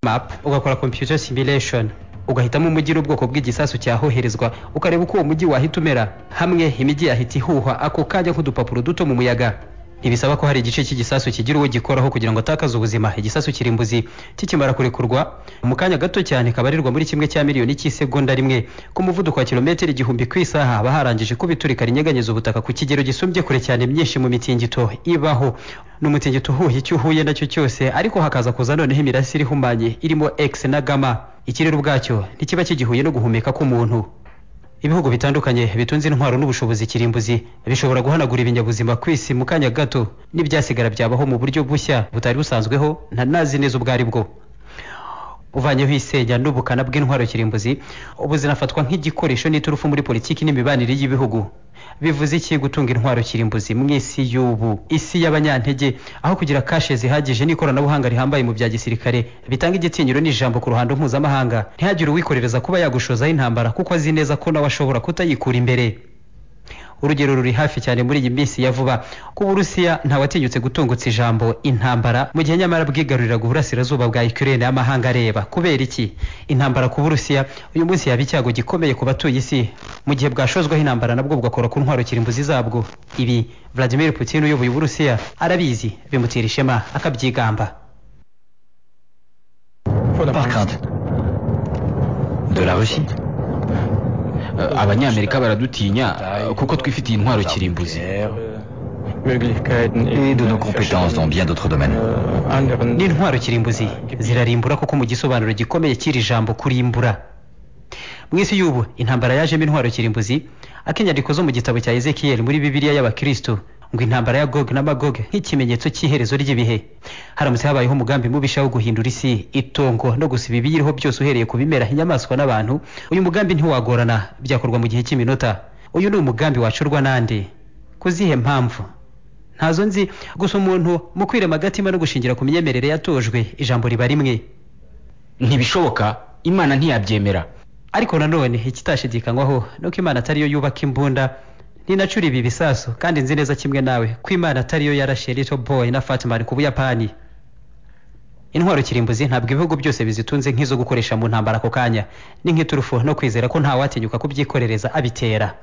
map ugakora computer simulation ugahitamo umujyi n'ubwoko bw'igisasu cyahoherezwa ukareba uko uwo mujyi wahita umera hamwe imijyi yahita ihuhwa ako kanya nk'udupapuro duto mu muyaga ntibisaba ko hari igice cy'igisasu kigira uwo gikoraho kugira ngo atakaze ubuzima igisasu kirimbuzi kikimara kurekurwa mu kanya gato cyane kabarirwa muri kimwe cya miliyoni cy'isegonda rimwe ku muvuduko wa kilometero igihumbi ku isaha haba harangije kubiturika rinyeganyeza ubutaka ku kigero gisumbye kure cyane myinshi mu mitingito ibaho ni umutingito uhuye icyo uhuye nacyo cyose ariko hakaza kuza noneho imirasire ihumanye irimo x na gama ikirere ubwacyo ntikiba kigihuye no guhumeka k'umuntu ibihugu bitandukanye bitunze intwaro n'ubushobozi kirimbuzi bishobora guhanagura ibinyabuzima ku isi mu kanya gato n'ibyasigara byabaho mu buryo bushya butari busanzweho ntanazi neza ubwo ari bwo uvanyeho isenya n'ubukana bw'intwaro kirimbuzi ubu zinafatwa nk'igikoresho n'iturufu muri politiki n'imibanire y'ibihugu bivuze iki gutunga intwaro kirimbuzi mu isi y'ubu isi y'abanyantege aho kugira kashe zihagije n'ikoranabuhanga rihambaye mu bya gisirikare bitanga igitinyiro n'ijambo ku ruhando mpuzamahanga ntihagire uwikorereza kuba yagushozaho intambara kuko azi neza ko nawe ashobora kutayikura imbere urugero ruri hafi cyane muri iyi minsi ya vuba ko uburusiya ntawatinyutse gutungutsa ijambo intambara mu gihe nyamara bwigaruriraga uburasirazuba bwa ukraine y'amahanga areba kubera iki intambara ku burusiya uyu munsi yaba icyago gikomeye ku batuye isi mu gihe bwashozwaho intambara nabwo bugakora ku ntwaro kirimbuzi zabwo ibi vladimir putin uyoboye uburusiya arabizi bimutera ishema akabyigamba Par crainte. De la Russie abanyamerika baradutinya kuko twifitiye intwaro kirimbuzi et de nos compétences dans bien d'autres domaines. n'intwaro kirimbuzi zirarimbura kuko mu gisobanuro gikomeye cy'iri jambo kurimbura mu isi y'ubu intambara yajemo intwaro kirimbuzi akenyandiko zo mu gitabo cya ezekiyeli muri bibiliya y'abakristo ngo intambara ya gog na magog nk'ikimenyetso cy'iherezo ry'ibihe haramutse habayeho umugambi mubisha wo guhindura isi itongo no gusiba ibiyiriho byose uhereye ku bimera inyamaswa n'abantu uyu mugambi ntiwagorana byakorwa mu gihe cy'iminota uyu ni umugambi wacurwa n'andi ku zihe mpamvu ntazo nzi gusa umuntu mu kwirema agatima no gushingira ku myemerere yatojwe ijambo riba rimwe ntibishoboka imana ntiyabyemera ariko nanone ikitashidikanywaho ni uko imana atariyo yubaka imbunda ninacura ibi bisasu kandi nzi neza kimwe nawe ko imana atariyo yarashe little boy na fatimani ku buyapani intwaro kirimbuzi ntabwo ibihugu byose bizitunze nk'izo gukoresha mu ntambara ako kanya ni nk'iturufu no kwizera ko ntawatinyuka kubyikorereza abitera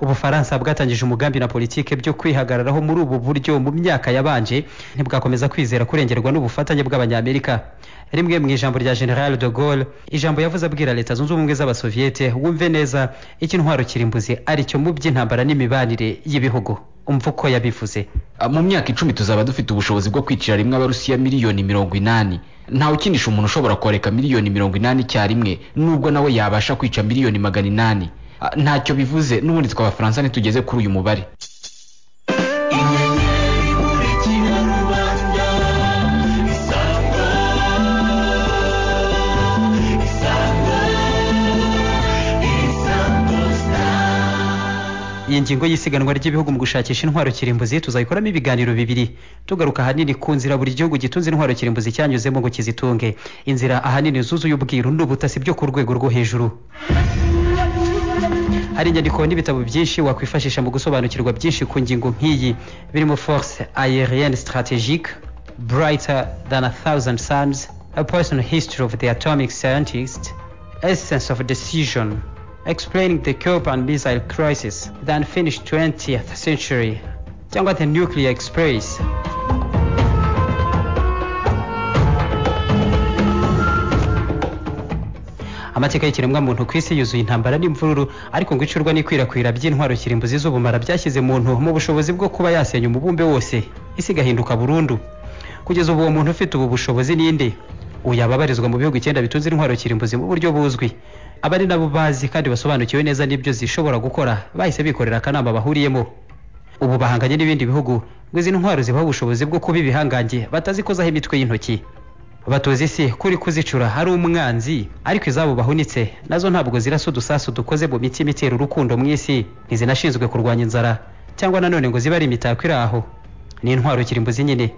ubufaransa bwatangije umugambi na politike byo kwihagararaho muri ubu buryo mu myaka yabanje ntibwakomeza kwizera kurengerwa n'ubufatanye bw'abanyamerika rimwe mu ijambo rya general de Gaulle ijambo yavuze abwira leta zunze ubumwe z'abasoviyete wumve neza icyo intwaro kirimbuzi ari cyo mu by'intambara n'imibanire y'ibihugu umva uko yabivuze mu myaka icumi tuzaba dufite ubushobozi bwo kwicira rimwe abarusiya miliyoni mirongo inani ntawe ukinisha umuntu ushobora koreka miliyoni mirongo inani icyarimwe nubwo nawe yabasha kwica miliyoni magana inani ntacyo bivuze n'ubundi twe abafaransa ntitugeze kuri uyu mubare iyi ngingo y'isiganwa ry'ibihugu mu gushakisha intwaro kirimbuzi tuzayikoramo ibiganiro bibiri tugaruka ahanini ku nzira buri gihugu gitunze intwaro kirimbuzi cyanyuzemo ngo kizitunge inzira ahanini zuzuye ubwiru n'ubutasi byo ku rwego rwo hejuru hari inyandiko n'ibitabo byinshi wakwifashisha mu gusobanukirwa byinshi ku ngingo nk'iyi birimo force aérienne stratégique brighter than a thousand suns a personal history of the atomic scientist essence of decision explaining the cuban missile crisis the unfinished 20th century cyangwa the nuclear express amateka y'ikiremwamuntu ku isi yuzuye intambara n'imvururu ariko ngo icurwa n'ikwirakwira by'intwaro kirimbuzi z'ubumara byashyize muntu mu bushobozi bwo kuba yasenya umubumbe wose isi igahinduka burundu kugeza ubu uwo muntu ufite ubu bushobozi ninde uyu ababarizwa mu bihugu icyenda bitunze intwaro kirimbuzi mu buryo buzwi aba ari nabo bazi kandi basobanukiwe neza n'ibyo zishobora gukora bahise bikorera akanama bahuriyemo ubu bahanganye n'ibindi bihugu ngo izi ntwaro zibaha ubushobozi bwo kuba ibihangange batazikozaho imitwe y'intoki batoza isi kuri kuzicura hari umwanzi ariko izabo bahunitse nazo ntabwo zirasa udusasu dukoze mu mitima itera urukundo mu isi ntizinashinzwe kurwanya inzara cyangwa nanone ngo zibe ari imitako iri aho ni intwaro kirimbuzi nyine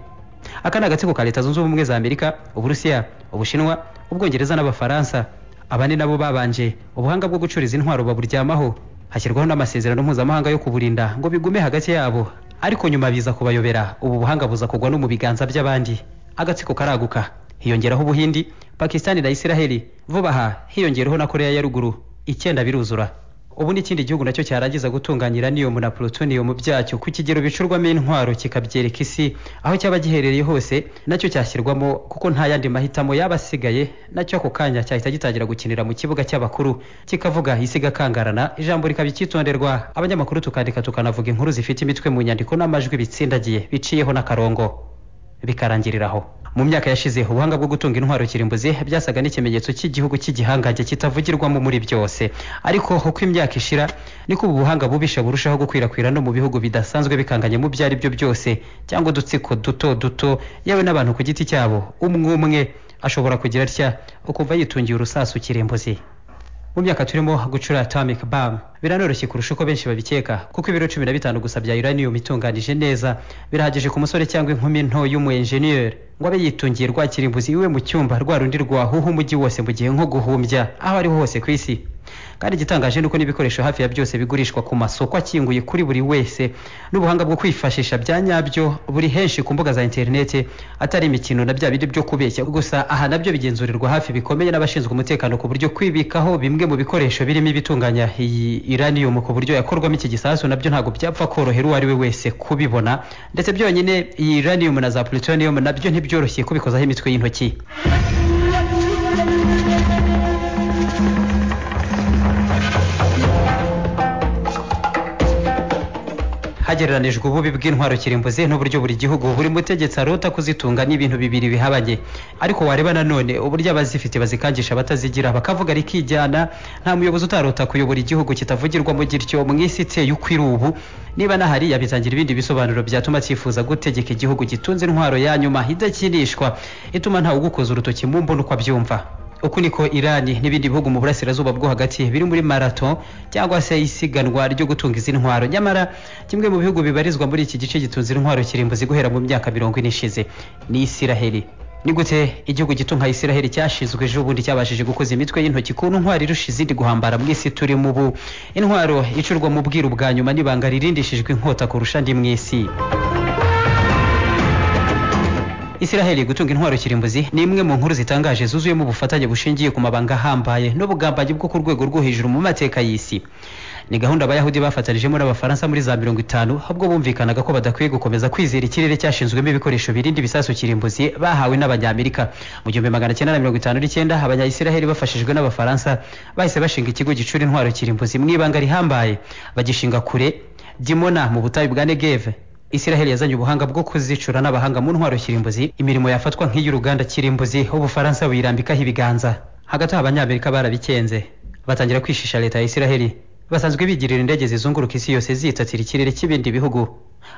aka ni agatsiko ka leta zunze ubumwe za amerika uburusiya ubushinwa ubwongereza n'abafaransa aba ni nabo babanje ubuhanga bwo gucuriza intwaro baburyamaho hashyirwaho n'amasezerano mpuzamahanga yo kuburinda ngo bigume hagati yabo ariko nyuma biza kubayobera ubu buhanga buza kugwa no mu biganza by'abandi agatsiko karaguka hiyongeraho ubuhindi pakisitani na isiraheli vuba aha hiyongereho na koreya ya ruguru icyenda biruzura ubu n'ikindi gihugu nacyo cyarangiza gutunganya niyomu na plutonium byacyo ku kigero bicurwamo intwaro kikabyereka isi aho cyaba giherereye hose nacyo cyashyirwamo kuko nta yandi mahitamo yaba asigaye nacyo ako kanya cyahita gitangira gukinira mu kibuga cy'abakuru kikavuga isi igakangarana ijambo rikaba icyitonderwa abanyamakuru tukandika tukanavuga inkuru zifite imitwe mu nyandiko n'amajwi bitsindagiye biciyeho n'akarongo bikarangiriraho mu myaka yashize ubuhanga bwo gutunga intwaro kirimbuzi byasaga n'ikimenyetso cy'igihugu cy'igihangange kitavugirwamo muri byose ariko uko imyaka ishira niko ubu buhanga bubisha burushaho gukwirakwira no mu bihugu bidasanzwe bikanganye mu byo ari byo byose cyangwa udutsiko duto duto yewe n'abantu ku giti cyabo umwe umwe ashobora kugira atya ukumva yitungiye urusasu kirimbuzi mu myaka turimo gucura atomic bomb biranoroshye kurusha uko benshi babikeka kuko ibiro cumi na bitanu gusa bya uranium itunganije neza birahagije ku musore cyangwa inkumi nto y'umu engineer ngo abe yitungiye rwakirimbuzi iwe mu cyumba rwa rundi rwahuha umujyi wose mu gihe nko guhumbya aho ariho hose ku isi kandi igitangaje nuko n'ibikoresho hafi ya byose bigurishwa ku masoko akinguye kuri buri wese n'ubuhanga bwo kwifashisha bya nyabyo buri henshi ku mbuga za interineti atari imikino na bya bindi byo kubeshya gusa aha nabyo bigenzurirwa hafi bikomeye n'abashinzwe umutekano ku buryo kwibikaho bimwe mu bikoresho birimo ibitunganya iyi uranium ku buryo yakorwamo iki gisasu nabyo ntabwo byapfa korohera uwo ari we wese kubibona ndetse byonyine iyi uranium na za plutonium nabyo ntibyoroshye kubikozaho imitwe y'intoki hagereranijwe ububi bw'intwaro kirimbuzi n'uburyo buri gihugu buri mutegetsi arota kuzitunga n'ibintu bibiri bihabanye ariko wareba nanone uburyo abazifite bazikangisha abatazigira bakavuga rikijyana nta muyobozi utarota kuyobora igihugu kitavugirwamo gityo mu isi iteye uko iri ubu niba nahari yabitangira ibindi bisobanuro byatuma cyifuza gutegeka igihugu gitunze intwaro ya nyuma idakinishwa ituma ntawe ugukoza urutoki mu mbona uko abyumva uku niko irani n'ibindi bihugu mu burasirazuba bwo hagati biri muri marato cyangwa se isiganwa ryo gutunga izi ntwaro nyamara kimwe mu bihugu bibarizwa muri iki gice gitunze intwaro kirimbuzi guhera mu myaka mirongo ine ishize ni isiraheli ni gute igihugu gito nka isiraheli cyashinzwe ejo ubundi cyabashije gukoza imitwe y'intoki ku ntwaro irusha izindi guhambara mu isi turimo ubu intwaro icurwa mu bwiru bwa nyuma n'ibanga ririndishijwe inkota kurusha andi mu isi Isiraheli gutunga intwaro kirimbuzi ni imwe mu nkuru zitangaje zuzuyemo ubufatanye bushingiye ku mabanga ahambaye n'ubugambanyi bwo ku rwego rwo hejuru mu mateka y'isi ni gahunda abayahudi bafatanijemo n'abafaransa muri za mirongo itanu ahubwo bumvikanaga ko badakwiye gukomeza kwizera ikirere cyashinzwemo ibikoresho birinda ibisasu kirimbuzi bahawe n'abanyamerika mu gihumbi magana cyenda na mirongo itanu n'icyenda abanyayisiraheli bafashijwe n'abafaransa bahise bashinga ikigo gicura intwaro kirimbuzi mu ibanga rihambaye bagishinga kure dimona mu butayu bwa negeve isiraheli yazanye ubuhanga bwo kuzicura n'abahanga mu ntwaro kirimbuzi imirimo yafatwa nk'iy'uruganda kirimbuzi ubufaransa buyirambikaho ibiganza hagati aho abanyamerika barabikenze batangira kwishisha leta ya isiraheli basanzwe bigirira indege zizunguruka isi yose zitatira ikirere cy'ibindi bihugu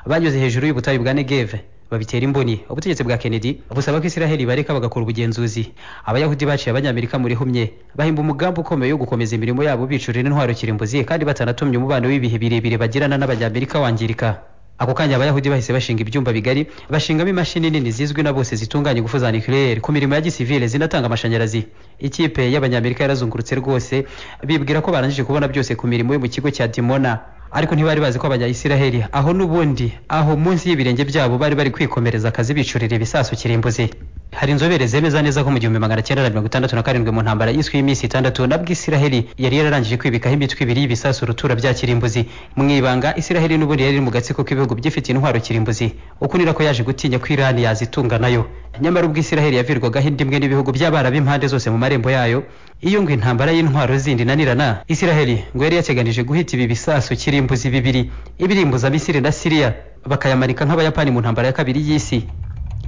banyuze hejuru y'ubutayu bwa negeve babitera imboni ubutegetsi bwa kennedy busaba ko isiraheli bareka bagakora ubugenzuzi abayahudi baciye abanyamerika muri humye bahimba umugambi ukomeye wo gukomeza imirimo yabo bicurira intwaro kirimbuzi kandi batanatumye umubano w'ibihe birebire bagirana n'abanyamerika wangirika ako kanya abayahudi bahise bashinga ibyumba bigari bashingamo imashini nini zizwi na bose zitunganya ingufu za nucleaire ku mirimo ya gisivile zinatanga amashanyarazi ikipe y'abanyamerika yarazungurutse rwose bibwira ko barangije kubona byose ku mirimo yo mu kigo cya dimona ariko ntibari bazi ko abanyayisiraheli aho n'ubundi aho munsi y'ibirenge byabo bari bari kwikomereza akazi bicurira ibisasu kirimbuzi hari inzobere zemeza neza ko mu gihumbi magana cyenda na mirongo itandatu na karindwi mu ntambara y'iswi y'iminsi itandatu nabwo isiraheli yari yararangije kwibikaho imitwe ibiri y'ibisasu rutura bya kirimbuzi mu ibanga isiraheli n'ubundi yari iri mu gatsiko k'ibihugu byifitiye intwaro kirimbuzi uko ni ko yaje gutinya ko irani yazitunga nayo nyamara ubwo isiraheli yavirwagaho indi imwe n'ibihugu by'abarabu impande zose mu marembo yayo iyo ngo intambara y'intwaro zindi nanirana isiraheli ngo yari yateganije guhita ibi bisasu kirimbuzi bibiri ibirimbuza misiri na siriya bakayamanika nk'abayapani mu ntambara ya kabiri y'isi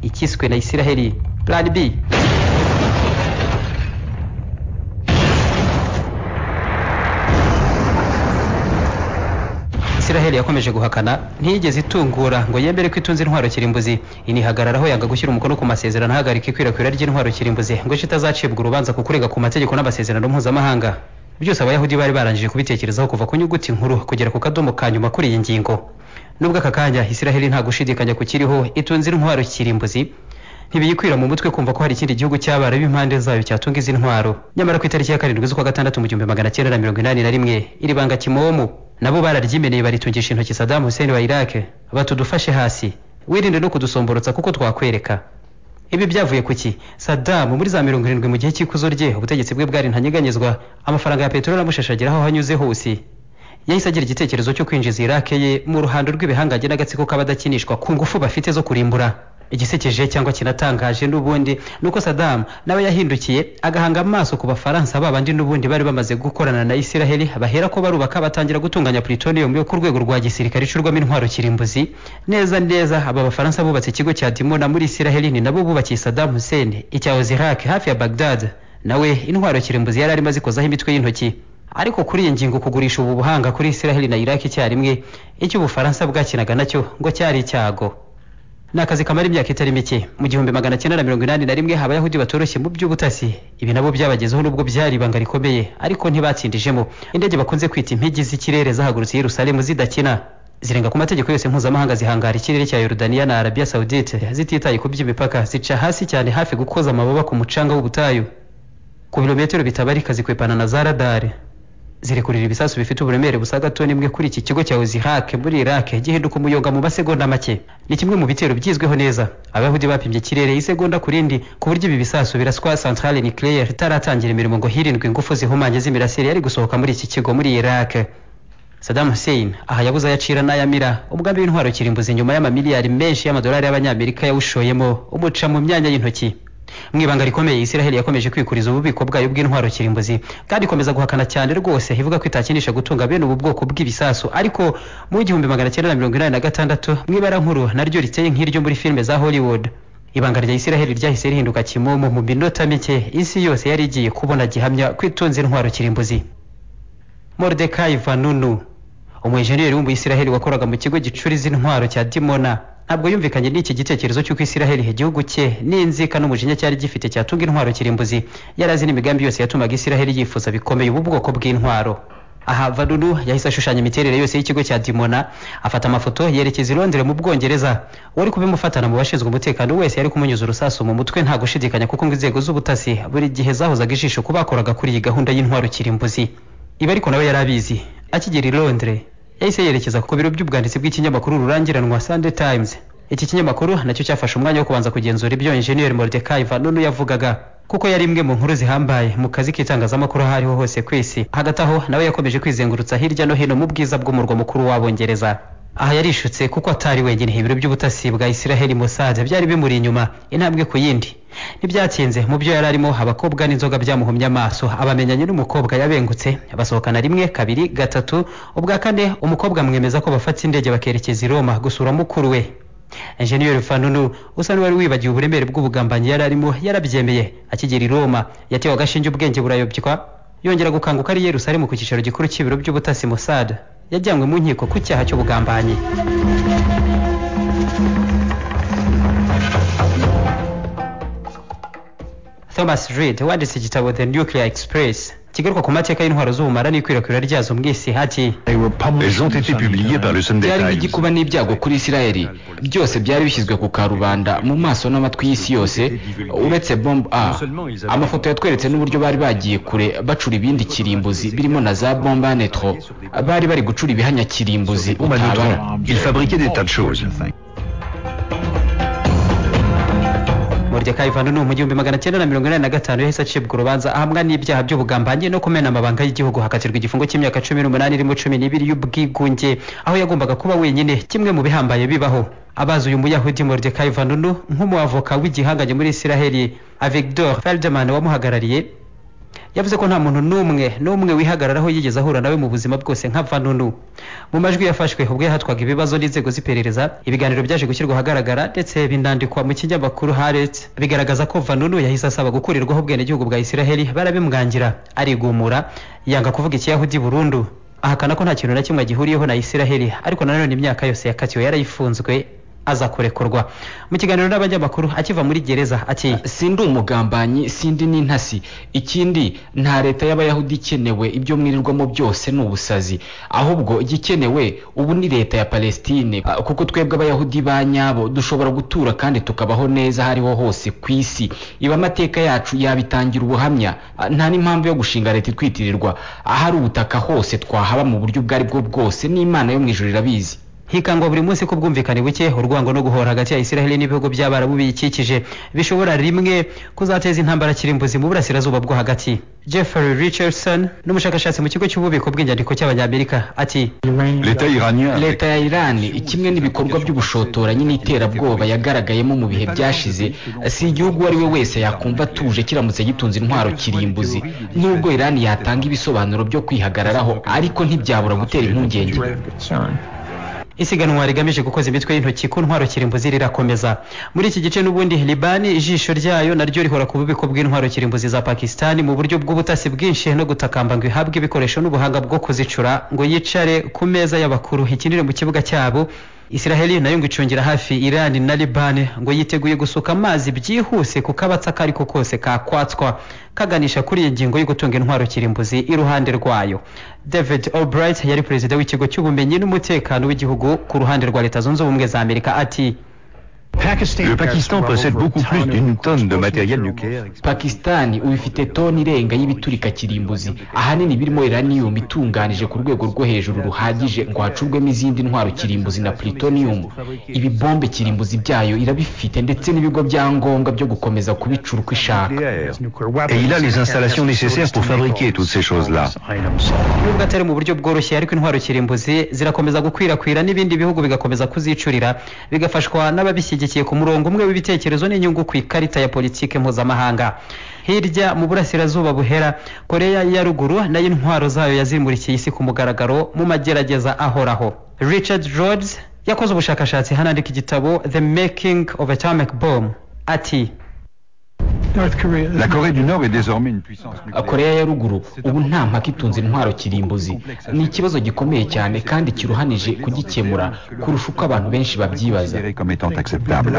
ikiswe na isiraheli plan b isiraheli yakomeje guhakana ntiyigeze itungura ngo yemere ko itunze intwaro kirimbuzi inihagararaho yanga gushyira umukono ku masezerano ahagarika ikwirakwira ry'intwaro kirimbuzi ngo ejo itazacibwa urubanza ku kurega ku mategeko n'amasezerano mpuzamahanga byose abayahudi bari barangije kubitekerezaho kuva ku nyuguti nkuru kugera ku kadomo ka nyuma kuri iyi ngingo nubwo aka kanya isiraheli nta gushidikanya kukiriho itunze intwaro kirimbuzi ntibiyikwira mu mutwe kumva ko hari ikindi gihugu cy'abarabu impande zayo cyatunga izi ntwaro nyamara ku itariki ya karindwi z'ukwa gatandatu mu gihumbi magana cyenda na mirongo inani na rimwe iri banga kimomo nabo bararyimeneye baritungisha intoki Saddam Hussein wa Iraq batudufashe hasi wirinde no kudusomborotsa kuko twakwereka ibi byavuye ku ki sadamu muri za mirongo irindwi mu gihe cy'ikuzo rye ubutegetsi bwe bwari ntanyeganyezwa amafaranga ya peteroli amushashagiraho aho hanyuze hose yahise agira igitekerezo cyo kwinjiza irake ye mu ruhando rw'ibihangange n'agatsiko k'abadakinishwa ku ngufu bafite zo kurimbura igisekeje cyangwa kinatangaje n'ubundi ni uko sadamu nawe yahindukiye agahanga amaso ku bafaransa babandi n'ubundi bari bamaze gukorana na isiraheli bahera ko barubaka batangira gutunganya plutonium yo ku rwego rwa gisirikare icurwamo intwaro kirimbuzi neza neza aba bafaransa bubatse ikigo cya dimona muri isiraheli ni nabo bubakiye sadamu hussein icyahoze iraq hafi ya bagdad nawe intwaro kirimbuzi yari arimo azikozaho imitwe y'intoki ariko kuri iyi ngingo kugurisha ubu buhanga kuri isiraheli na iraki icyarimwe icyo ubufaransa bwakinaga nacyo ngo cyari icyago ni akazi kamara imyaka itari mike mu gihumbi magana cyenda na mirongo inani na rimwe abayahudi batoroshye mu by'ubutasi ibi nabo byabagezeho nubwo byari ibanga rikomeye ariko ntibatsindijemo indege bakunze kwita impigi z'ikirere zahagurutse i yerusalemu zidakina zirenga ku mategeko yose mpuzamahanga zihangara ikirere cya yorudaniya na arabiya sawudite zititaye ku by'imipaka zica hasi cyane hafi gukoza amababa ku mucanga w'ubutayu ku birometero bitabarika zikwepana na za radari zirekurira ibisasu bifite uburemere busaga toni imwe kuri iki kigo cya Ozihak muri Iraq gihinduka umuyonga mu masegonda make ni kimwe mu bitero byizweho neza abayahudi bapimye ikirere isegonda ku rindi ku buryo ibi bisasu biraswa centrale nucléaire itaratangira imirimo ngo hirindwe ingufu zihumanye z'imirasire yari gusohoka muri iki kigo muri Iraq Saddam Hussein aha yabuze ayacira n'ayamira umugambi w'intwaro kirimbuzi nyuma y'amamiliyari menshi y'amadolari y'abanyamerika yawushoyemo umuca mu myanya y'intoki mu ibanga rikomeye isiraheli yakomeje kwikuriza ububiko bwayo bw'intwaro kirimbuzi kandi ikomeza guhakana cyane rwose ivuga ko itakinisha gutunga bene ubu bwoko bw'ibisasu ariko mu igihumbi magana cyenda na mirongo inani na gatandatu mu ibara nkuru naryo riteye nk'iryo muri filime za hollywood ibanga rya isiraheli ryahise rihinduka kimomo mu minota mike isi yose yari igiye kubona gihamya ko itunze intwaro kirimbuzi mordecai vanunu umwenjeniyeri w'umuyisiraheli wakoraga mu kigo gicuriza intwaro cya dimona ntabwo yumvikanye n'iki gitekerezo cy'uko isiraheli igihugu cye n'inzika n'umujinya cyari gifite cyatunga intwaro kirimbuzi yari azi n'imigambi yose yatumaga isiraheli yifuza bikomeye ubu bwoko bw'intwaro aha vanunu yahise ashushanya imiterere yose y'ikigo cya dimona afata amafoto yerekeza i londres mu bwongereza uwari kubimufatana mu bashinzwe umutekano wese yari kumunyuza urusasu mu mutwe nta gushidikanya kuko ngo inzego z'ubutasi buri gihe zahozaga ijisho ku bakoraga kuri iyi gahunda y'intwaro kirimbuzi ibi ariko nawe yari abizi akigera i londres yahise yerekeza ku biro by'ubwanditsi bw'ikinyamakuru rurangiranwa Sunday Times iki kinyamakuru nacyo cyafashe umwanya wo kubanza kugenzura ibyo Engineer Mordecai Vanunu yavugaga kuko yari imwe mu nkuru zihambaye mu kazi k'itangazamakuru aho ariho hose ku isi hagati aho nawe yakomeje kwizengurutsa hirya no hino mu bwiza bw'umurwa mukuru w'abongereza aha yarishutse kuko atari wenyine ibiro by'ubutasi bwa Isiraheli Mossad byari bimuri inyuma intambwe ku yindi ntibyatinze mu byo yari arimo abakobwa n'inzoga byamuhumye amaso abamenyanye n'umukobwa yabengutse basohokana rimwe kabiri gatatu ubwa kane umukobwa amwemeza ko bafata indege bakerekeza i roma gusura mukuru we enjeniyeri fanunu usa n'uwari wibagiwe uburemere bw'ubugambanyi yari arimo yarabyemeye akigera i roma yatewe agashinge ubwenge burayobywa yongera gukanguka ari i yerusalemu ku cyicaro gikuru cy'ibiro by'ubutasi musad yajyanywe mu nkiko ku cyaha cy'ubugambanyi Thomas Reed wanditse igitabo The Nuclear Express kigaruka ku mateka y'intwaro z'ubumara n'ikwirakwira ryazo mu isi hati Elles ont été publiées par le Sunday byari Times. nk'igikuba n'ibyago kuri isirayeli byose byari bishyizwe ku karubanda mu maso n'amatwi y'isi yose uretse bombe a amafoto yatweretse n'uburyo bari bagiye kure bacura ibindi kirimbuzi birimo na za bombe a netro bari bari gucura ibihanya kirimbuzi Au utabara Manotron, ils fabriquaient des tas de choses. Mordecai Vanunu mu gihumbi magana cyenda na mirongo inani na gatanu yahise acibwa urubanza ahamwa n'ibyaha by'ubugambanyi no kumena amabanga y'igihugu hakatirwa igifungo cy'imyaka cumi n'umunani irimo cumi n'ibiri y'ubwigunge aho yagombaga kuba wenyine kimwe mu bihambaye bibaho abazi uyu muyahudi Mordecai Vanunu nk'umuavoka w'igihanganye muri Isiraheli Avigdor Feldeman wamuhagarariye yavuze ko nta muntu n'umwe n'umwe wihagararaho yigeze ahura nawe mu buzima bwose nka vanunu mu majwi yafashwe ubwo yahatwaga ibibazo n'inzego z'iperereza ibiganiro byaje gushyirwa ahagaragara ndetse binandikwa mu kinyamakuru haretse bigaragaza ko vanunu yahise asaba gukurirwaho ubwenegihugu bwa isiraheli barabimwangira arigumura yanga kuvuga ikiyahudi burundu ahakana ko nta kintu na kimwe agihuriyeho na isiraheli ariko nanone imyaka yose yakatiwe yarayifunzwe aza kurekurwa mu kiganiro n'abanyamakuru akiva muri gereza ati sindi umugambanyi sindi n'intasi ikindi nta leta y'abayahudi ikenewe ibyo mwirirwamo byose ni ubusazi ahubwo igikenewe ubu ni leta ya palestine Ah, kuko twebwe abayahudi ba nyabo dushobora gutura kandi tukabaho neza aho ariho hose ku isi iba amateka yacu yabitangira ubuhamya Ah, nta n'impamvu yo gushinga leta itwitirirwa ahari ubutaka hose twahaba mu buryo ubwo ari bwo bwose n'imana yo mu ijuru irabizi hikangwa buri munsi ko ubwumvikane buke urwango no guhora hagati ya isiraheli n'ibihugu by'abarabu biyikikije bishobora rimwe kuzateza intambara kirimbuzi mu burasirazuba bwo hagati jeffrey richardson n'umushakashatsi mu kigo cy'ububiko bw'inyandiko cy'abanyamerika ati L'État iranien, avec leta ya irani kimwe n'ibikorwa by'ubushotoranyi n'iterabwoba yagaragayemo mu bihe byashize si igihugu uwo ari we wese yakumva atuje kiramutse gitunze intwaro kirimbuzi nubwo irani yatanga ibisobanuro byo kwihagararaho ariko ntibyabura gutera impungenge isiganwa rigamije gukoza imitwe y'intoki ku ntwaro kirimbuzi rirakomeza muri iki gice n'ubundi libani ijisho ryayo naryo rihora ku bubiko bw'intwaro kirimbuzi za pakisitani mu buryo bw'ubutasi bwinshi no gutakamba ngo ihabwe ibikoresho n'ubuhanga bwo kuzicura ngo yicare ku meza y'abakuru ikinire mu kibuga cyabo isiraheli nayo ngo icungira hafi irani na libani ngo yiteguye gusuka amazi byihuse ku kabatsi ako ariko kose kakwatswa kaganisha kuri iyi ngingo yo gutunga intwaro kirimbuzi iruhande rwayo david albright yari perezida w'ikigo cy'ubumenyi n'umutekano w'igihugu ku ruhande rwa leta zunze ubumwe za amerika ati le Pakistan possède beaucoup plus d'une tonne de matériel nucléaire. pakisitani ubu ifite toni irenga y'ibiturika kirimbuzi ahanini birimo iraniyumu itunganije ku rwego rwo hejuru ruhagije ngo hacurwemo izindi ntwaro kirimbuzi na plutoniyumu ibi bombe kirimbuzi byayo irabifite ndetse n'ibigo bya ngombwa byo gukomeza kubicura uko ishaka Et il a les installations nécessaires pour fabriquer toutes ces choses-là. nubwo atari mu buryo bworoshye ariko intwaro kirimbuzi zirakomeza gukwirakwira n'ibindi bihugu bigakomeza kuzicurira bigafashwa n'ababishyigikiye ku murongo umwe w'ibitekerezo n'inyungu ku ikarita ya politiki mpuzamahanga hirya mu burasirazuba buhera koreya ya ruguru nayo intwaro zayo yazimurikiye isi ku mugaragaro mu magerageza ahoraho richard rhodes yakoze ubushakashatsi hanandika igitabo the making of atomic bomb ati La Corée du Nord est désormais une puissance nucléaire. koreya ya ruguru ubu nta mpaka itunze intwaro kirimbuzi ni ikibazo gikomeye cyane kandi kiruhanije kugikemura kurusha uko abantu benshi babyibaza Considérée comme étant acceptable.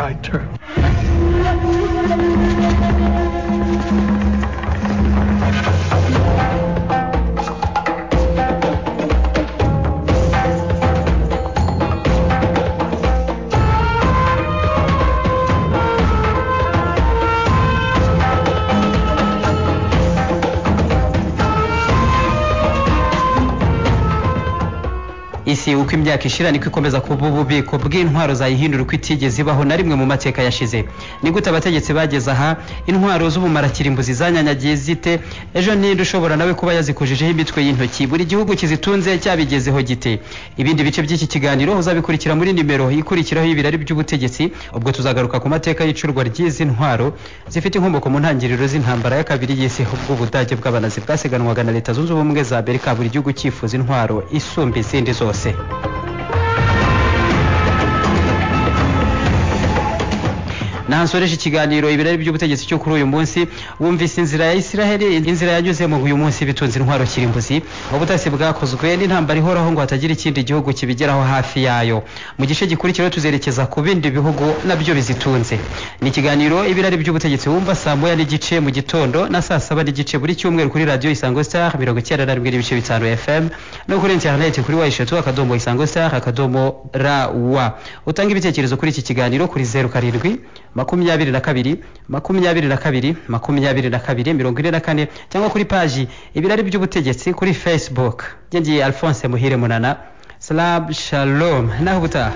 isi uko imyaka ishira niko ikomeza kuba ububiko bw'intwaro zayihindura uko itigeze ibaho na rimwe mu mateka yashize ni gute abategetsi bageze aha intwaro z'ubumarakirimbuzi zanyanyagiye zite ejo ninde ushobora nawe kuba yazikujijeho imitwe y'intoki buri gihugu kizitunze cyabigezeho gite ibindi bice by'iki kiganiro uzabikurikira muri nimero ikurikiraho y'ibirari by'ubutegetsi ubwo tuzagaruka ku mateka y'icurwa ry'izi ntwaro zifite inkomoko mu ntangiriro z'intambara ya kabiri y'isi bw'ubudage bw'abanazi bwasiganwaga na leta zunze ubumwe za amerika buri gihugu cyifuza intwaro isumba izindi zose nahansoreje ikiganiro ibirari by'ubutegetsi cyo kuri uyu munsi wumvise inzira ya isiraheli inzira yanyuzemo uyu munsi bitunze intwaro kirimbuzi ubutasi bwakozwe n'intambara ihoraho ngo hatagira ikindi gihugu kibigeraho hafi yayo mu gice gikurikiraho tuzerekeza ku bindi bihugu nabyo bizitunze ni ikiganiro ibirari by'ubutegetsi wumva saa moya n'igice mu gitondo na saa saba n'igice buri cyumweru kuri radiyo isango star mirongo icyenda na rimwe n'ibice bitanu fm no kuri interineti kuri wa eshatu akadomo isango star akadomo ra wa utanga ibitekerezo kuri iki kiganiro kuri zeru karindwi makumyabiri na kabiri makumyabiri na kabiri makumyabiri na kabiri mirongo ine na kane cyangwa kuri paji ibirari by'ubutegetsi kuri facebook njye ngiye alphonse muhire munana salamu shalom naho ubutaha